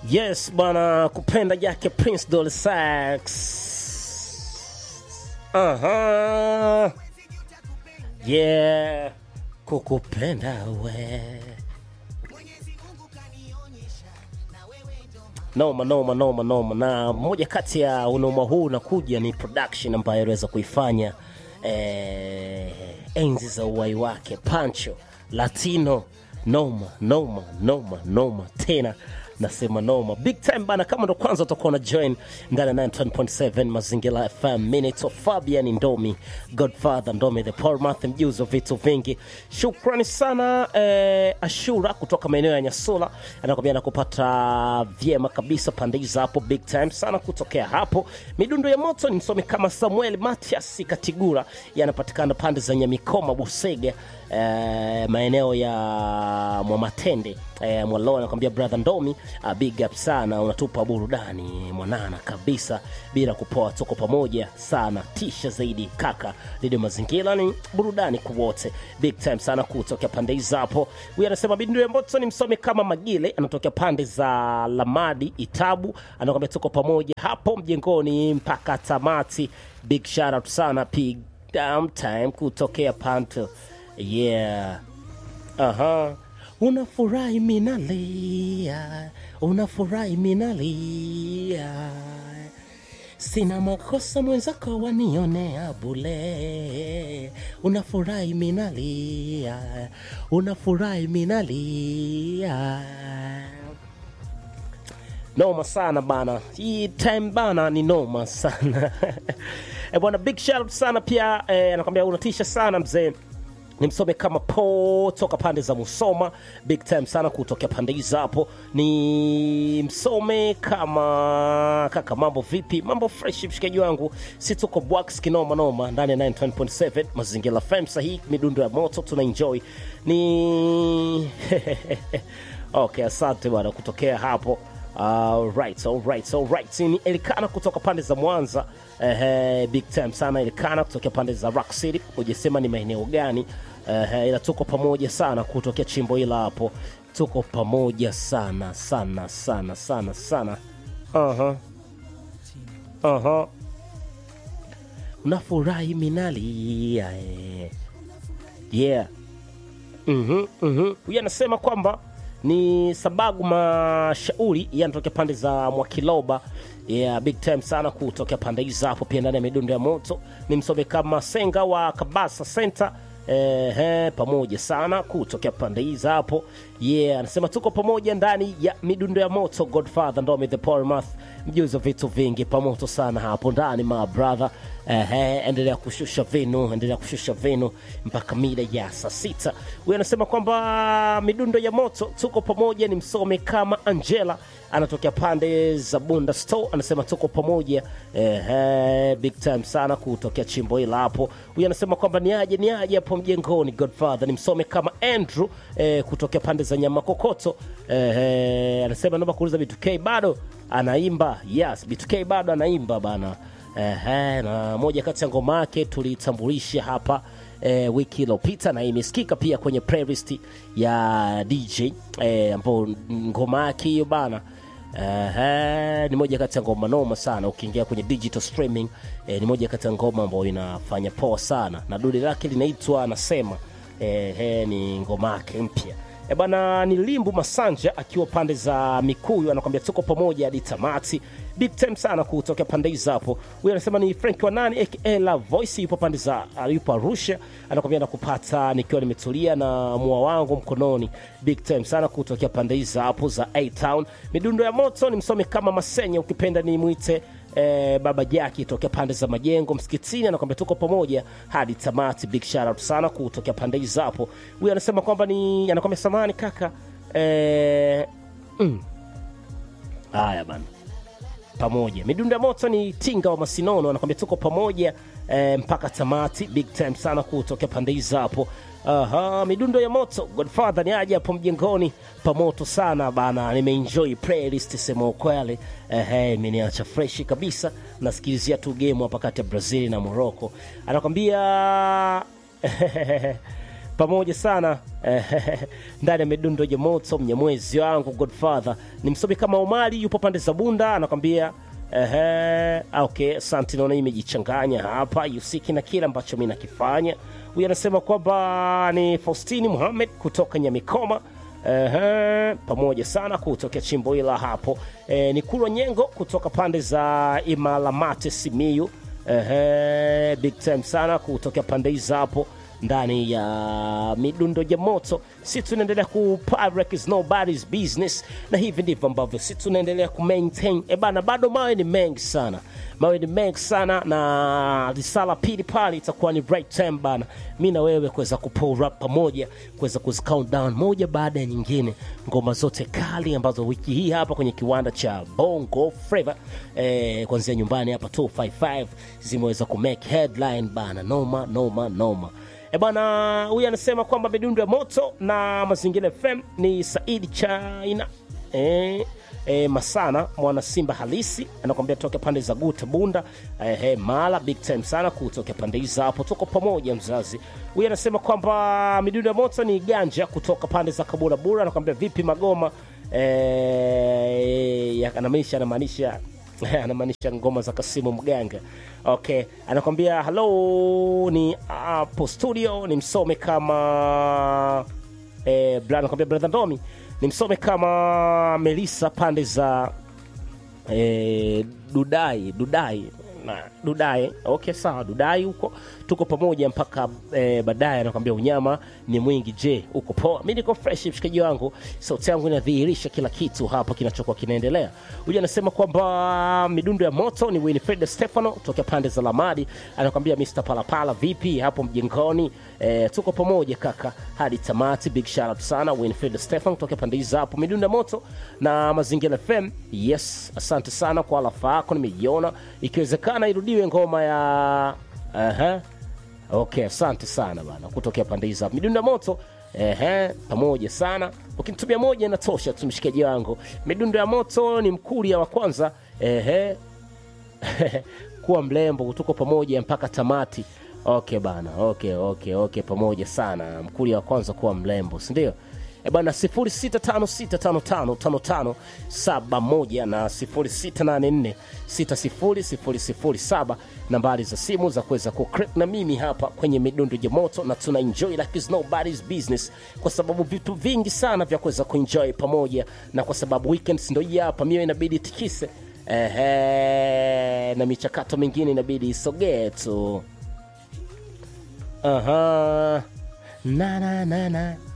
Yes bwana, kupenda yake Prince Dolly Sax. Aha. Yeah, kukupenda we. Noma noma noma noma, na moja kati ya unoma huu unakuja ni production ambayo aliweza kuifanya eh, enzi za uwai wake Pancho Latino. Noma noma noma noma tena nasema noma big time bana. Kama ndo kwanza utakuwa na join ndani ya 9.7 Mazingira FM, minute of Fabian Ndomi, Godfather Ndomi, the Paul Math, mjuzi wa vitu vingi. Shukrani sana eh, Ashura kutoka maeneo ya Nyasula anakwambia nakupata vyema kabisa pande hizo hapo, big time sana kutokea hapo. Midundo ya moto ni msomi kama Samuel Matias Katigura, yanapatikana pande za Nyamikoma, Busega, eh, maeneo ya Mwamatende eh, Mwalo anakwambia brother Ndomi, uh, big up sana, unatupa burudani mwanana kabisa bila kupoa, tuko pamoja sana, tisha zaidi kaka. Radio Mazingira ni burudani kwa wote, big time sana kutokea pande hizo hapo. Huyu anasema bindu ya moto ni msome kama Magile, anatokea pande za Lamadi Itabu, anakwambia tuko pamoja hapo mjengoni mpaka tamati. Big shout out sana, big damn time kutokea Panto, yeah Aha. Unafurahi minalia, unafurahi minalia, sina makosa mwenzako wanionea bule. Unafurahi minalia, unafurahi minalia. Noma sana bana, hii time bana ni noma sana e bwana, big shout out sana pia eh, anakwambia unatisha sana mzee ni msome kama po toka pande za Musoma, big time sana kutokea pande hizo hapo. Ni msome kama kaka, mambo vipi? Mambo fresh, mshikaji wangu, si tuko bwax kinoma noma ndani ya 9.7 Mazingira FM. Sahihi, midundo ya moto tuna enjoy ni okay, asante bwana kutokea hapo. Alright, alright, alright. Ni Elikana kutoka pande za Mwanza. Ehe, big time sana Elikana kutokea pande za Rock City. Hujasema ni maeneo gani? Ehe, ila tuko pamoja sana kutokea chimbo ila hapo. Tuko pamoja sana sana sana sana sana. Aha. Aha. Unafurahi minalia. eh. Yeah. Mhm, mhm. Huyu anasema kwamba ni sababu mashauri yanatokea pande za Mwakiloba. Yeah, big time sana kutokea pande hizo hapo, pia ndani ya midundo ya moto ni msome kama Senga wa Kabasa Center. Ehe, pamoja sana kutokea pande hizo hapo. Yeah, anasema tuko pamoja ndani ya midundo ya moto. Godfather Ndomi the Polymath, mjuzi wa vitu vingi, pamoto sana hapo ndani my brother. Ehe, endelea kushusha vinu, endelea kushusha vinu mpaka mida ya saa sita. Huyu anasema kwamba midundo ya moto tuko pamoja, ni msome kama Angela anatokea pande za Bunda Store, anasema tuko pamoja. Ehe, big time sana kutokea chimbo hila hapo. Huyu anasema kwamba ni aje ni aje hapo mjengoni. Godfather ni msome kama Andrew eh, kutokea pande za nyama kokoto. Ehe, anasema naomba kuuliza B2K bado anaimba. Yes, B2K bado anaimba bana. Ehe, na moja kati ya ngoma yake tulitambulisha hapa e, wiki iliyopita na imesikika pia kwenye playlist ya DJ e, ambao ngoma yake hiyo bana Ehe, ni moja kati ya ngoma noma sana. Ukiingia kwenye digital streaming e, ni moja kati ya ngoma ambayo inafanya poa sana, na dude lake linaitwa anasema ehe, ni ngoma yake mpya. E bana, ni Limbu Masanja akiwa pande za Mikuyu, anakwambia tuko pamoja hadi tamati. Big time sana kutokea pande hizo hapo. Huyu anasema ni Frank wa nani aka La Voice, yupo pande za yupo Arusha, anakwambia nakupata nikiwa nimetulia na mua wangu mkononi. Big time sana kutokea pande hizo hapo za A Town. Midundo ya moto ni msome kama Masenya, ukipenda ni mwite eh, baba Jaki tokea pande za majengo msikitini, anakwambia tuko pamoja hadi tamati. Big shout out sana kutokea pande hizo hapo. Huyu anasema kwamba ni anakwambia samani kaka eh, mm. Haya bana pamoja. Midundo ya moto ni Tinga wa Masinono anakwambia tuko pamoja eh, mpaka tamati. Big time sana kutokea pande hizo hapo. Aha, midundo ya moto Godfather ni aje hapo mjengoni pamoto sana bana, nimeenjoy playlist sema ukweli. Ehe, imeniacha fresh kabisa, nasikilizia tu game hapa kati ya Brazil na Morocco. Anakwambia pamoja sana eh, ndani ya midundo ya moto mnyamwezi wangu godfather ni msomi kama omari yupo pande za bunda anakwambia Ehe, okay, asante. Naona imejichanganya hapa yusiki na kile ambacho mi nakifanya. Huyu anasema kwamba ni Faustini Muhamed kutoka Nyamikoma. Ehe, pamoja sana kutokea chimbo ila hapo e, ni Kulwa Nyengo kutoka pande za Imalamate Simiyu. Ehe, big time sana kutokea pande hizo hapo ndani ya midundo ya moto si tunaendelea ku Pyrex is nobody's business na hivi ndivyo ambavyo si tunaendelea ku maintain e bana bado mawe ni mengi sana mawe ni mengi sana na risala pili pale itakuwa ni right time bana mi na wewe kuweza kupull up pamoja kuweza kuzi count down moja baada ya nyingine ngoma zote kali ambazo wiki hii hapa kwenye kiwanda cha bongo flava eh, kuanzia nyumbani hapa 255 zimeweza ku make headline bana noma noma noma E bwana, huyu anasema kwamba midundo ya moto na mazingira FM ni Saidi China e, e, Masana mwana Simba halisi anakwambia toka pande za Guta Bunda e, e, Mala big time sana kutoka pande hizo hapo, tuko pamoja mzazi. Huyu anasema kwamba midundo ya moto ni Ganja kutoka pande za Kabura Bura, anakwambia vipi Magoma e, ya- anamaanisha anamaanisha anamaanisha ngoma za Kasimu Mganga. Okay, anakwambia hello, ni hapo studio, ni msome kama eh, bra- anakwambia brother Ndomi, ni msome kama Melissa pande za eh, Dudai Dudai na Dudai. Okay, sawa, Dudai huko tuko pamoja mpaka eh, baadaye. Anakwambia unyama ni mwingi. Je, uko poa? Mi niko fresh, mshikaji wangu, sauti yangu inadhihirisha kila kitu hapa kinachokuwa kinaendelea. Huyu anasema kwamba midundo ya moto ni Winifred Stefano tokea pande za Lamadi. Anakwambia Mr Palapala, vipi hapo mjengoni? Eh, tuko pamoja kaka hadi tamati. Big shout out sana Winifred Stefano tokea pande hizo hapo, midundo ya moto na Mazingira FM. Yes, asante sana kwa alafa yako, nimeiona. Ikiwezekana irudiwe ngoma ya Aha. Okay, asante sana bana kutokea pande hizo hapo. Midundo ya moto ehe, pamoja sana. Ukinitumia moja inatosha tu mshikaji wangu. Midundo ya moto ni mkuria wa kwanza ehe. kuwa mlembo, tuko pamoja mpaka tamati. Okay bana, okay, okay, okay, pamoja sana. Mkuria wa kwanza kuwa mlembo, si ndio? E bana 0656555571 na 0684600007 nambari za simu za kuweza kucrack na mimi hapa kwenye midundo ya moto, na tuna enjoy like it's nobody's business, kwa sababu vitu vingi sana vya kuweza kuenjoy pamoja, na kwa sababu weekends ndio hii hapa, mio inabidi tikise ehe, na michakato mingine inabidi isogee tu. Aha. Na na na na